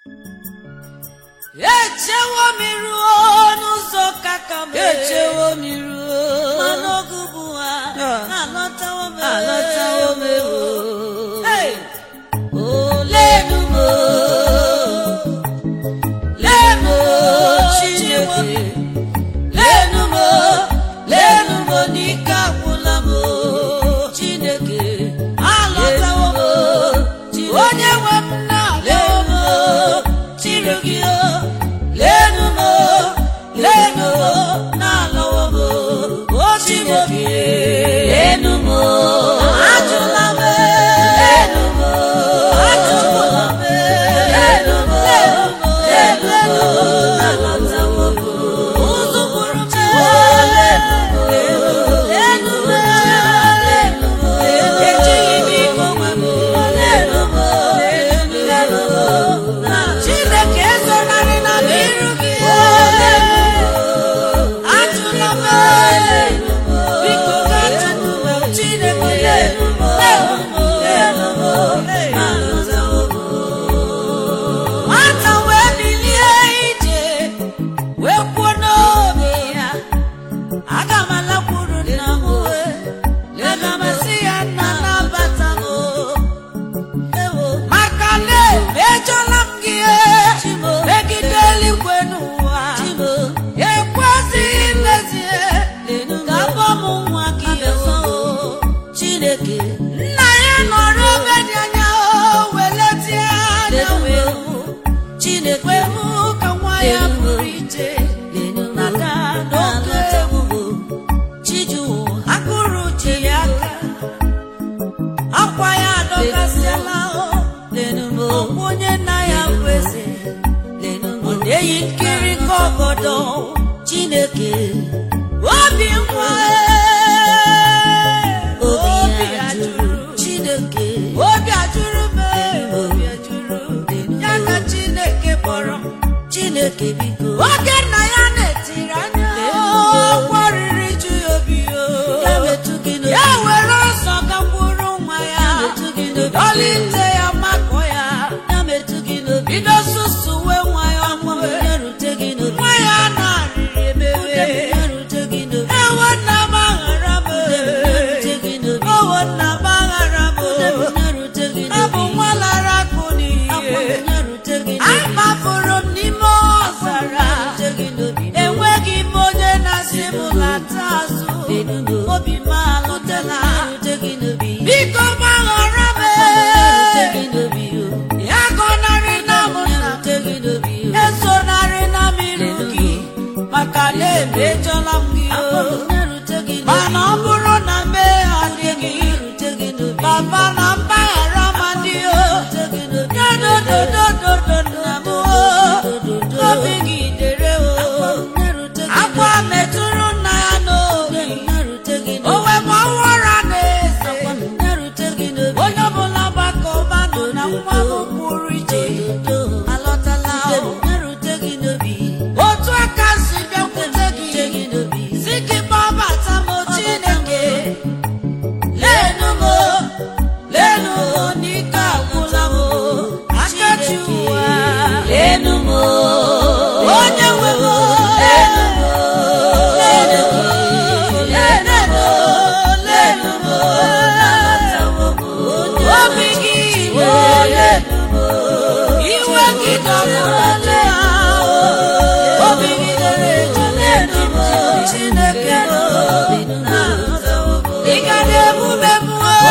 echewo m ruo n'ụzọ kaka m echewo m ruo mana oge bụ ha Ah. alọtawo m alọtawo m ewo Hey! olenu m lenu m chineke lenu m lenu m n'ike agwụla m chineke alọtawo m Chineke. onye nwe m na-alọwo m chiri gị o lenu m lenu m na-alọwo m o chineke lenu m ajụla m lenu m ajụla m lenu m lenu m na-alọtawo m ụzụ bụrụ m lenu m lenu m lenu m ejighị m ike onwe m lenu m lenu m na- chineke ezonarị na m iru gị ajụla m biko ga-ajụ m chineke nwata wee bilie ije wee kwuo n'obi ya aga m alakwuru nna m aga m asị ya nna nabata m maka na emejọla m gị megide eluigwe n'ụwa ekwezighị mezie ka abọ m nwa gị Chineke nna ya nọrọ ebe dị anya o weletie anya wee hụ Chineke wee hụ ka nwa ya pụrụ iche nata n'oke egwu akụrụ ji ya aka akwa ya adọkasịala o ọkwa onye nna ya bụ eze ọ na-eyi nkiri ka ọgọdọ Chineke obi nwa obi obi ya ajụrụ jụrụ Chineke obi ajụrụ m obi ajụrụ ya ka chineke kpọrọ m Chineke biko oge nna ya na-etiri anya ọkwa riri ju ya obi o ya metụ gị n'obi ya were ọsọ gakwuru nwa ya metụ gị n'obi dọlite ya makọ ya ya metụ gị n'obi bido susuwe nwa ya mwe ya rute gị n'obi nwa ya na-arịrị emewe ya rute gị n'obi ewo nna m aghara m ya rute gị n'obi owo nna m aghara m ya rute gị abụ n'obi nwa lara akụ n'ihe ya rute gị n'obi amafụrụ m n'ime ọzara rute gị n'obi enweghị m onye na-asị m lata azụ obi m alụtela rute gị n'obi biko gbaghara m rute gị n'obi o ya gọnarị na m ya nna rute gị n'obi o esonarị na m iru gị maka na emejọla m gị o ya rute gị n'obi mana ọ bụrụ na mmehie adịghị ya rute gị n'obi papa na mpaghara ma dị o rute gị n'obi ya dododododo nna m o obi gị dere o ya rute gị akwa metụrụ nna ya n'obi ya rute gị o n'obi wee ma ọwara na-eze ya rute gị n'obi onye ọbụla gbakọba nọ na nwa m pụrụ iche alọtala o. ya rute gị n'obi otu aka si bịakwute rute gị gị n'obi si gị gbabata m chineke lenu m lenu m n'ike agwụla m akachi ụwa lenu m onye nwe m lenu m lenu m lenu m lenu m nabatawo m obi gị iwe lenu m iwe gị dọrọla obi gị dere eju lenu m chineke nabatawo m ị ga na-emume m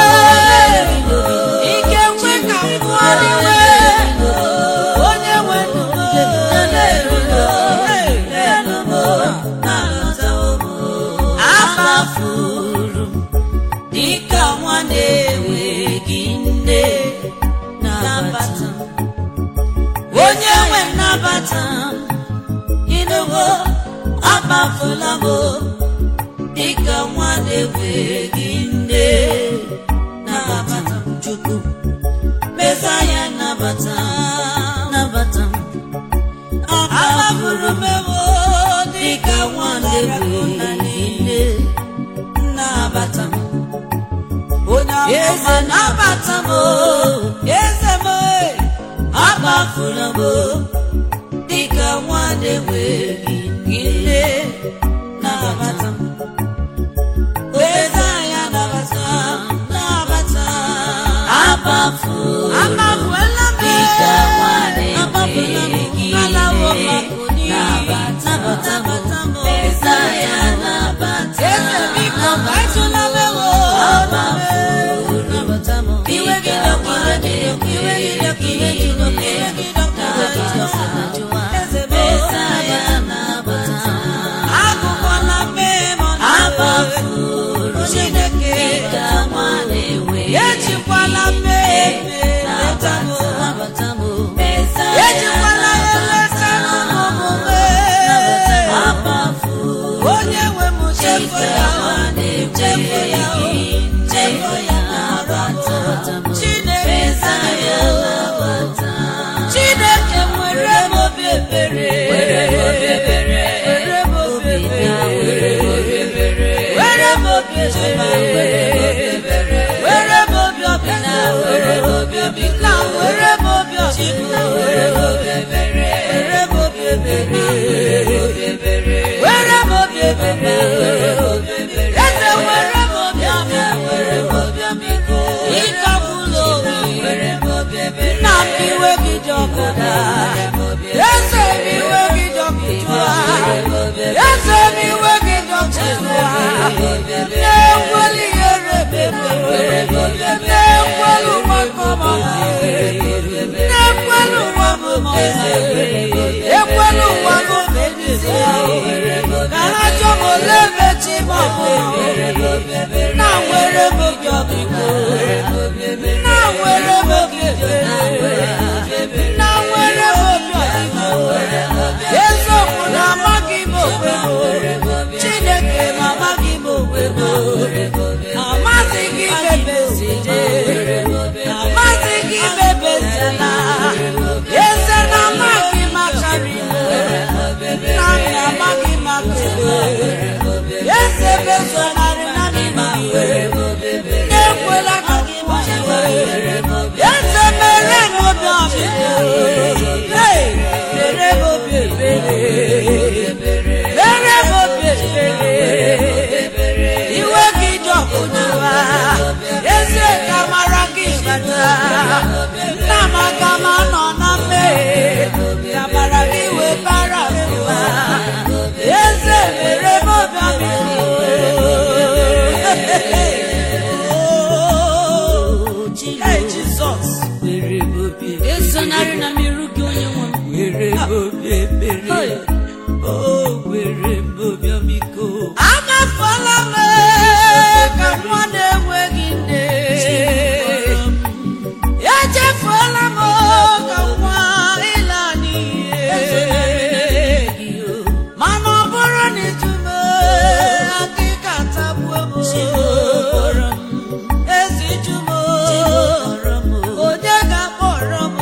ike nkwe ka m pụọ n'iwe onye nwe ndụ m lenu m nabatawo m amafuru m dịka nwa na-enweghị nne nabata m onye nwe nnabata m ịnụgo akpafula m dịka nwa na-enweghị nne nabata m chukwu mesaya nabata m nabata m akpafuru m ewo dịka nwa na-enweghị nne nnabata m onye eze amụma nabata m eze m akpa amafula m dịka nwa na-enweghị nne na-abata m eze anyị anabata m na-abata Abafuru amafuela m dịka nwa amafula m na-enweghị alawo nne makuni nabata nabata m Mesaya nabata eze biko kaitụla m ewo Abafuru nabata m iwe gị dọkụ iwe gị dọkụ iwe gị dọkụ iwe gị dọkụ iwe gị dọkụ eze m Mesaya nabata agụkwala mmehie m ọnụ Abafuru Chineke dịka nwa na-enweghị ejikwala mmehie leta m nabata m Mesaya ejikwala ya leta m omume Abafuru onye nwe m chefu ya chefu ya chefu ya Chineke Chineke nwere m obi ebere were m obi ebere were m obi ebere were m obi ọbịna were m obi ọbịna were m obi ọbịna were m obi ebere were m obi ebere were m obi ebere eze were m obi ọbịa were m obi ọbịko ịkagbula obi were m obi ebere nna m iwe gị dị ọkụ daa eze m iwe gị dị ọkụ jụa eze m iwe gị dị ọkụ jụa na-ekweli ihere bebe na-ekweli ụwa kọma na-ekweli ụwa m mọza ekweli ụwa m mebizi ka ha chọ m ole mechi ma ọ bụ na nwere m obi ọbịko na nwere m obi ebere na nwere m obi ọbịko eziokwu na amaghị m onwe m chineke ma amaghị m onwe m amaghị gị mebezide amaghị gị mebezela eze na amaghị m akarị m na nna amaghị m akele eze bezonarị na nna na-ekwela ka gị gbanwe eze mere m obi ọbịa Hey, mere m obi ebere mere m obi ebere iwe gị dị ọkụ jụwa eze ka mara gị bata nna m aga m anọ na mmehie ka mara gị wee bara mba eze mere m obi ọbịa Hey, Jizọs esonarị na mmerụ gị onye nwe m were m obi ebere o were m obi ọmịiko amafọla m ka nwa na-enweghị nne echefuola m ka nwa ịla n'iyi mana ọ bụrụ na ịjụme akịka tagbuo m ezi jụmo onye ga-akpọrọ m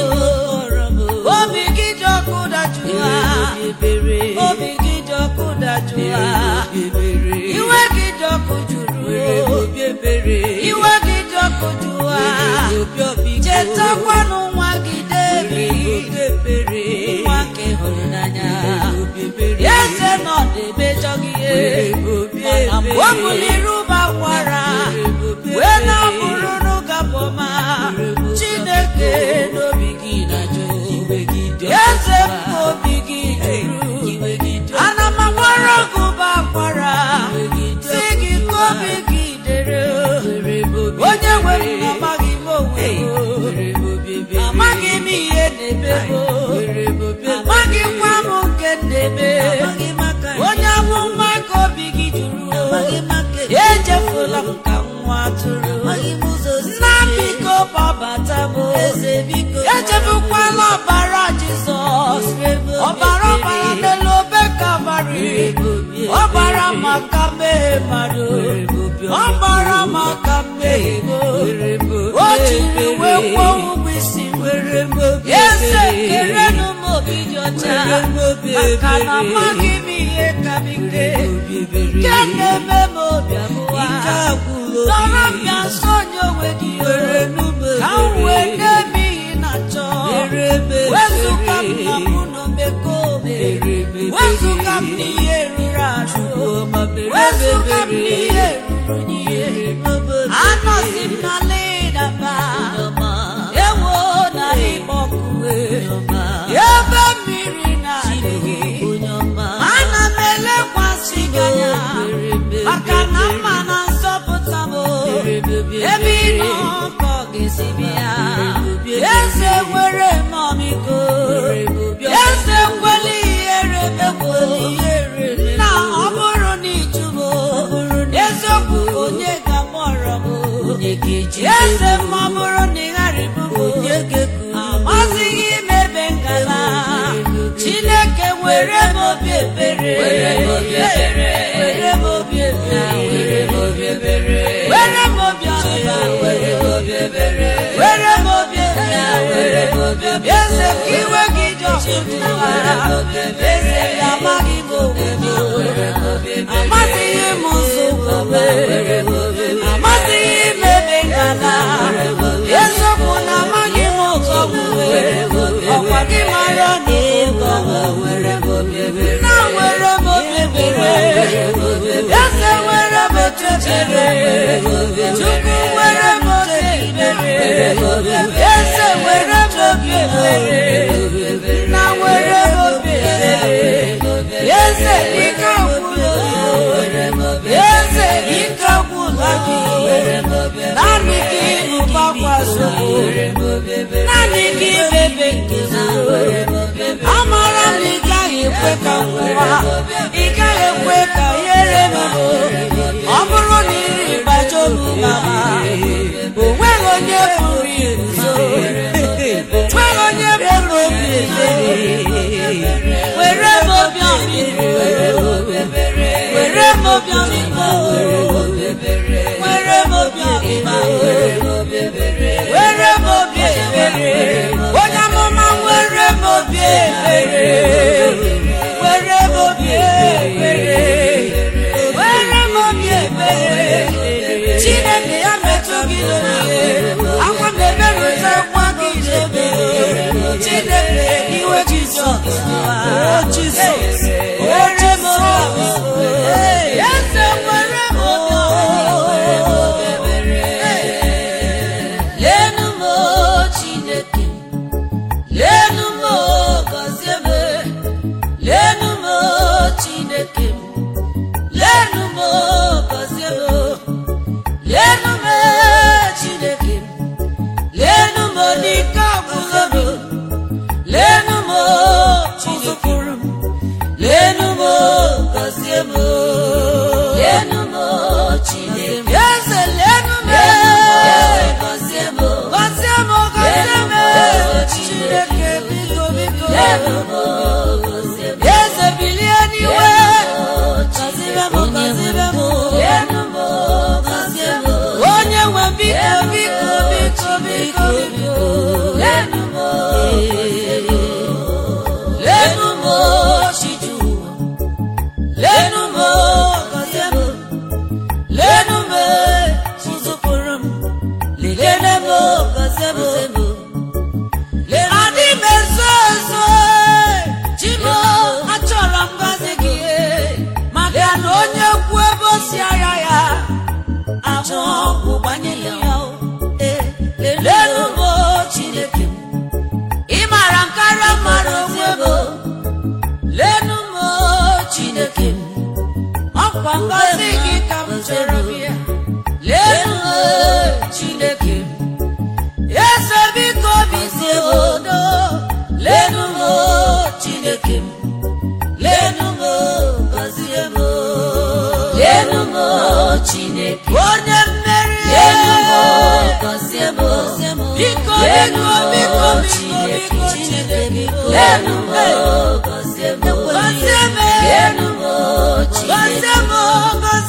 obi gị dị ọkụ dajụa obi gị dị ọkụ dajụa iwe gị dị ọkụ jụrụ iwe gị dị ọkụ jụa chetakwanụ nwa gị debi nwa nke hụrụ n'anya eze nọ na-emejọ gị ihe mana mgbe ọ bụliri ụba kwara wee na-abụrụ n'ụgabọma chineke n'obi gị na-ajụ eze m obi gị jụrụ ana m agbara gị ụba kwara si gị ka obi gị dere onye nwere m amaghị m onwe m amaghị m ihe na-eme m amaghịkwa m nke na-eme onye amụma ka obi gị jụrụ echefula m ka nwa atụrụ nna biko gbabata m echefukwala ọbara jizọs ọbara ọbara n'elu obe kalvarị ọbara maka mmehie mmadụ ọbara maka mmehie m o jiri wee kwụọ ụgwọ isi m eze kerenụ m obi dị ọcha maka na amaghị m ihe ka m ike nke na-eme m obi abụọ dọrọ m bịa nso onye onwe gị ka m wee na-eme ihe na-achọ wezụga m na mụ na omekome wezụga m n'ihe ruru arụ wezụga m n'ihe ruru n'ihe anọzi m na ledaba ewo na ịkpọkue ebe mmiri na-adịghị ana m elekwasị gị anya maka na mma na nzọpụta m ebe ị nọ ka ọ ga-esi bịa eze nwere mmọmiko eze kweli ihere mekweli na ọ bụrụ na ịjụbo eziokwu onye ga-akpọrọ m eze ma ọ bụrụ na ị ghara ibubo amazighị m ebe ngala chineke were m obi ebere were m obi ebere were m obi ebere were m obi ebere were m obi ọba were m obi ebere were m obi ebere were m obi ebere eze ka iwe gị dị ọkụtụwara eze gị amaghị m obodo amasịghị m ụzọ obodo amasịghị m ebe ngala eziokwu na amaghị m ụzọ ọkwa gị mara na ịgọ nna nwere m obi ebere eze nwere m echechere chukwu nwere m obi ebere eze nwere m obi ebere nna nwere m obi ebere eze ike gwụrụ eze ike gwụla gị naanị gị ụbakwaso naanị gị bebe nke amara m ị gaghị ekwe ka nwa ị gaghị ekwe ka ihere m ọ bụrụ na iri gbajo m mama o nweghị onye pụrụ iguzo nweghị onye pụrụ obi ebere were m obi ọmịiko were m obi ọmịiko were m obi ọmịma were m obi ebere onye amụma were m obi ebere were m obi ebere were m obi ebere chineke ya metụ gị n'oge akwa m eberụta nwa gị n'ebe chineke iwe jizọs jizọs were m obi eze were m obi lenu m chineke lenu m gọzie m lenu m chineke lenu m gọzie m lenu m chineke lenu m n'ike ọgwụgwọ m lenu m chizụpụrụ m lenu m gọzie m lenu m chineke eze lenu m gọzie m gọzie m gọzie m chineke biko biko lenu m gọzie m eze bilie n'iwe gọzie m gọzie m lenu m gọzie m onye nwe biko biko biko biko biko lenu m lenu m chiju lenu m gọzie m lenu m chizụpụrụ m lele m gọzie m adị m ezo ezo chimo achọrọ m gọzi gị maka na onye kwu ebe o si ara ya ahụ ọgwụ gbanye ya lelu m chineke m ị mara nkara mara onwe m lenu m chineke m ọkwa ngọzi gị ka m chọrọ bịa lenu m chineke m eze biko bizie odo lenu m chineke m lenu m gọzie m lenu m chineke onye mmeri lenu m gọzie m biko biko biko biko biko chineke lenu m gọzie m gọzie m lenu m chineke gọzie m